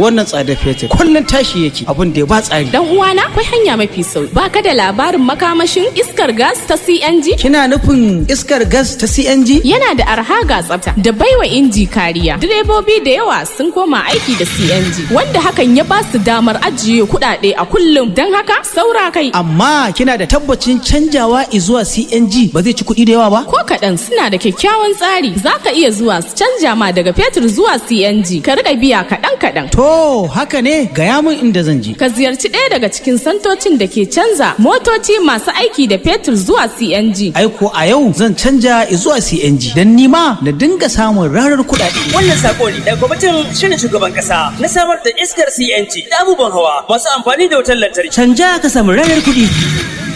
wannan tsadar fetur kullum tashi yake abin da ya ba tsari Dan uwana akwai hanya mafi sauki. Ba ka da labarin makamashin iskar gas ta CNG? kina nufin iskar gas ta CNG Yana da arha ga tsafta da baiwa inji kariya. Direbobi da yawa sun koma aiki da CNG wanda hakan ya ba su damar ajiye kuɗaɗe a kullum. Don haka saura kai. amma kina da tabbacin canjawa zuwa CNG ba zai ci kuɗi da yawa ba Ko kaɗan suna da kyakkyawan tsari za ka iya zuwa su canja ma daga fetur zuwa CNG ka riƙa biya kaɗan kaɗan. to haka ne gaya min inda zan je Ka ziyarci ɗaya daga cikin santocin da ke canza motoci masu aiki da fetur zuwa CNG. aiko a yau zan canja zuwa CNG don nima na dinga samun rarar kuɗaɗe Wannan sako ne daga kwamitin shirin shugaban kasa na samar da iskar CNG da abubuwan hawa masu amfani da wutar lantarki. canja ka samu rarar kuɗi